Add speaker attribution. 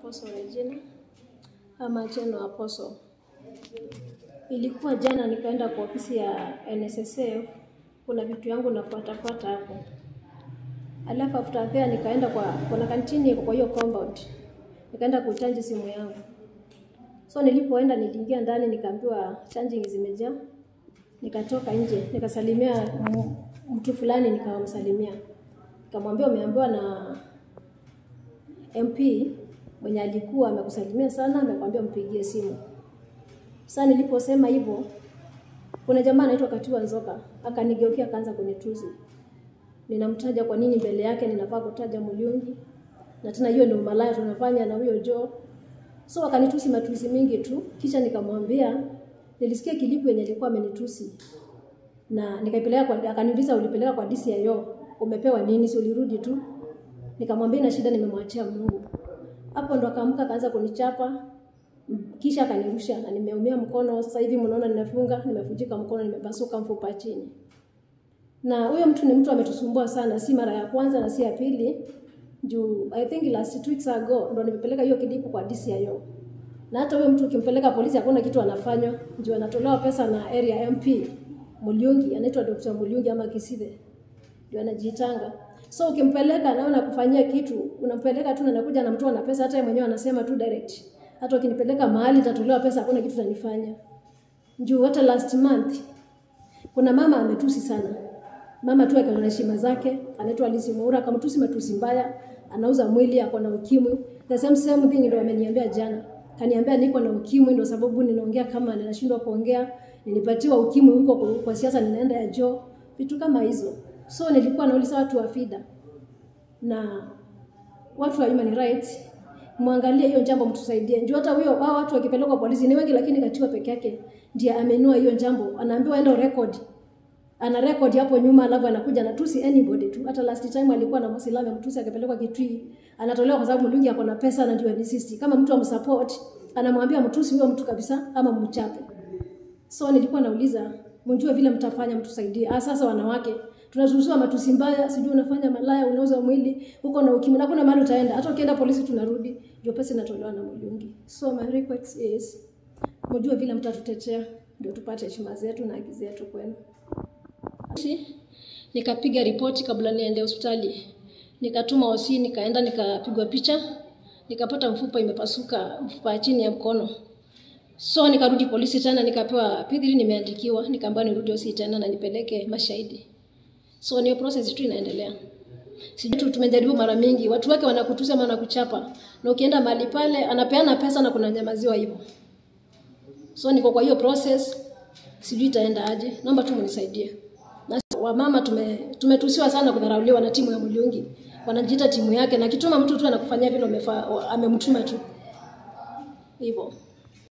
Speaker 1: Apostle Regina ama Cheno Apostle. Ilikuwa jana nikaenda kwa ofisi ya NSSF, kuna vitu yangu nafuatafuata hapo. Alafu after there nikaenda kwa kuna kantini iko kwa hiyo compound. Nikaenda kuchanji simu yangu. So nilipoenda niliingia ndani nikaambiwa charging zimejaa. Nikatoka nje, nikasalimia m- mtu fulani nikamsalimia. Nikamwambia umeambiwa na MP mwenye alikuwa amekusalimia sana, amekwambia mpigie simu. Sasa niliposema hivyo, kuna jamaa anaitwa Katiwa Nzoka akanigeukia akaanza kunitusi. Ninamtaja kwa nini mbele yake ninafaa kutaja Muyungi, na tena hiyo ndio malaya tunafanya na huyo Joe. So akanitusi matusi mingi tu, kisha nikamwambia nilisikia kilipu yenye alikuwa amenitusi na nikaipeleka kwa, akaniuliza ulipeleka kwa DCIO, umepewa nini? Si ulirudi tu? Nikamwambia na shida, nimemwachia Mungu. Hapo ndo akaamka akaanza kunichapa m- kisha akanirusha na nimeumia mkono. Sasa hivi mnaona nimefunga, nimevunjika mkono, nimepasuka mfupa chini. Na huyo mtu ni mtu ametusumbua sana, si mara ya kwanza na si ya pili. Juu I think last two weeks ago ndo nimepeleka hiyo kidipu kwa DCIO. Na hata huyo mtu ukimpeleka polisi hakuna kitu anafanywa, juu anatolewa pesa na area MP Mulyungi, anaitwa Dr. Mulyungi ama Kisithe ndio anajitanga. So ukimpeleka naona kufanyia kitu, unampeleka tu na anakuja anamtoa na pesa, hata yeye mwenyewe anasema tu direct. Hata ukinipeleka mahali nitatolewa pesa, hakuna kitu tanifanya. Juu hata last month kuna mama ametusi sana. Mama tu akaona heshima zake, anaitwa Lisi Mwaura, akamtusi matusi mbaya, anauza mwili, ako na ukimwi. The same same thing ndio ameniambia jana. Kaniambia niko na ukimwi ndio sababu ninaongea kama ninashindwa kuongea, nilipatiwa ukimwi huko kwa, kwa siasa ninaenda ya joo, vitu kama hizo. So nilikuwa nauliza watu wa FIDA na watu wa human rights mwangalie hiyo jambo, mtusaidie. Njoo hata huyo hao watu wakipelekwa polisi ni wengi, lakini Katiwa peke yake ndiye amenua hiyo jambo, anaambiwa enda record ana record hapo nyuma, alafu anakuja anatusi anybody tu. Hata last time alikuwa na Muislamu mtusi akapelekwa Kitui, anatolewa kwa sababu Mlungi ako na pesa na ndio insist. Kama mtu amsupport, anamwambia mtusi huyo mtu kabisa ama mchape. So nilikuwa nauliza mjue vile mtafanya mtusaidie. Ah, sasa wanawake tunazungumzia matusi mbaya, sijui unafanya malaya, unauza mwili huko na ukimwi, na kuna mahali utaenda. Hata ukienda polisi tunarudi, ndio pesa inatolewa na Mlungi. So my request is mjue vile mtatutetea, ndio tupate heshima zetu na haki zetu kwenu. Si, nikapiga ripoti kabla niende hospitali, nikatuma osi, nikaenda nikapigwa picha, nikapata mfupa imepasuka, mfupa ya chini ya mkono. So nikarudi polisi tena, nikapewa P3 nimeandikiwa, nikaambiwa nirudi osi tena na nipeleke mashahidi. So niyo process tu inaendelea. Sijui tu tumejaribu mara mingi, watu wake wanakutusa ama wanakuchapa, na ukienda mahali pale anapeana pesa na kuna nyamaziwa hivyo. So niko kwa hiyo process, sijui itaenda aje. Naomba tu mnisaidie. Na wamama tume tumetusiwa sana kudharauliwa na timu ya Mlungi. Wanajiita timu yake na kituma mtu tu anakufanyia vile umefaa amemtuma tu. Hivyo.